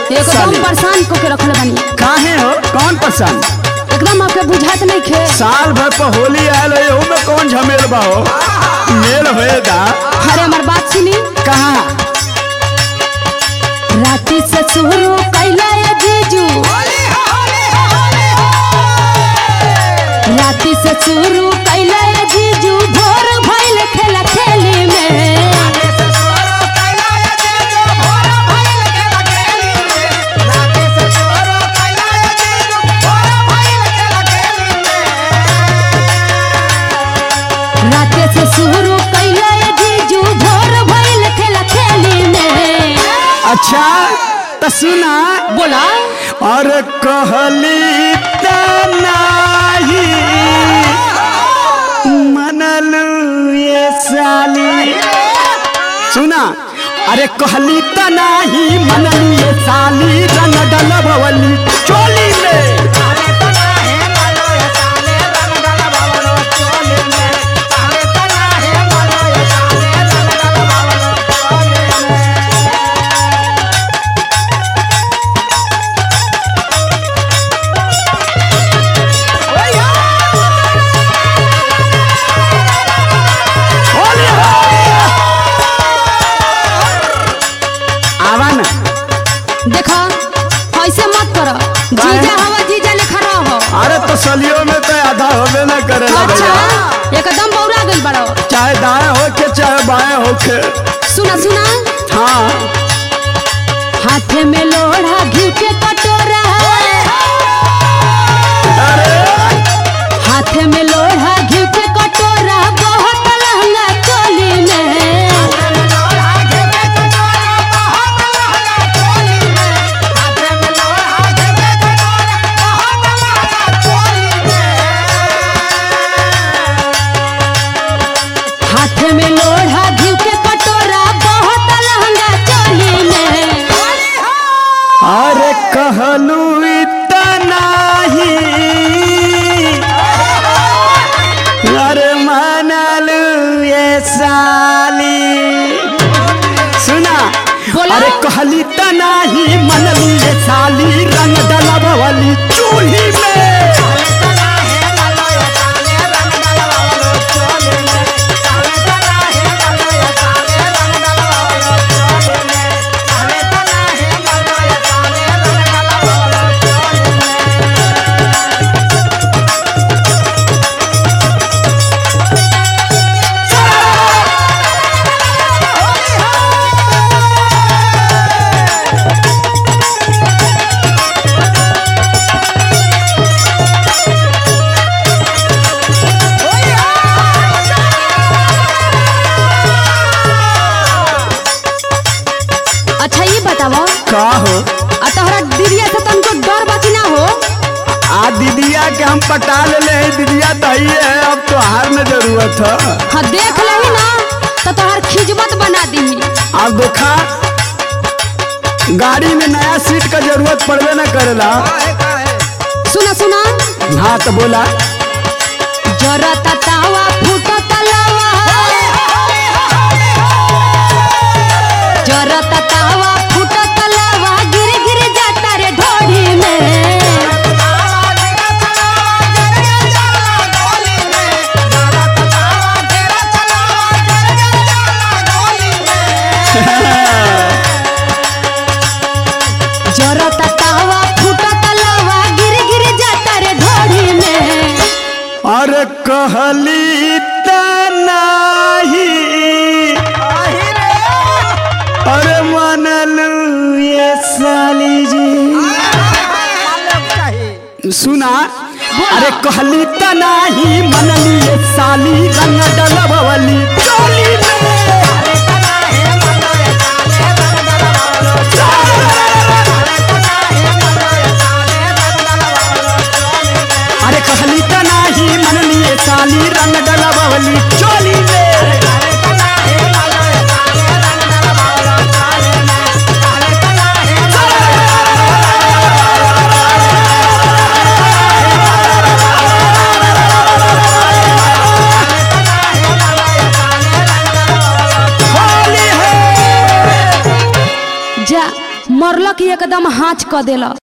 एकदम साली परेशान को के रखले बानी काहे हो कौन पसंद एकदम आपके बुझात नहीं खे साल भर पर होली आयल है ओमे कौन झमेल बा हो मेल होए दा अरे हमार बात सुनी कहाँ राती से शुरू कैला ये जीजू राती से शुरू कैला ये जीजू भोर भइल खेला खेली में राते से शुरू कैला ये जीजू भोर भइल खेला खेली में अच्छा त सुना बोला और कहली त नाही मनलू ये साली सुना अरे कहली त नाही मनलू ये साली रंग डलबवली चोली में होली हो आवा ना देखा ऐसे मत करो जीजा हवा जीजा लेखा रहो अरे तो सलियों में तो आधा होबे ना करेला अच्छा भैया एकदम बौरा गइल बड़ो चाहे दाएं होके चाहे बाएं होके सुना सुना हाँ हाथे में लोढ़ा घी के कटोरा अरे हाथे में लोढ़ा घी के कटोरा बहुत लहंगा चोली में हाथे में लोढ़ा घी के कटोरा बहुत लहंगा चोली में अरे कहलू इतना ही अरे मानलू ये साली सुना बोला। अरे कहली त नाही मनलू ये साली रंग डलबवली चूल्ही में अच्छा ये बताओ का हो आ तोहरा दीदिया से तुमको डर बाकी ना हो आ दीदिया के हम पटा ले ले दीदिया तो ही है अब तो हार में जरूरत है हाँ देख लही ना तो तोहर खिजमत बना दी अब देखा गाड़ी में नया सीट का जरूरत पड़बे न करेला सुना सुना हाँ तो बोला जरा तावा फूट तलावा जरा तावा फूट तलावा गिर गिर जाता रे ढोढ़ी में जरा तावा फूट तलावा गिर गिर जाता रे ढोढ़ी में अरे कहली त नाही अरे मनलू ये साली जी सुना अरे कहली त नाही मनली ये साली रंग डलबवली चोली में अरे कहली त नाही मनली ये साली रंग डलबवली चोली में मरलक एकदम हाथ क देला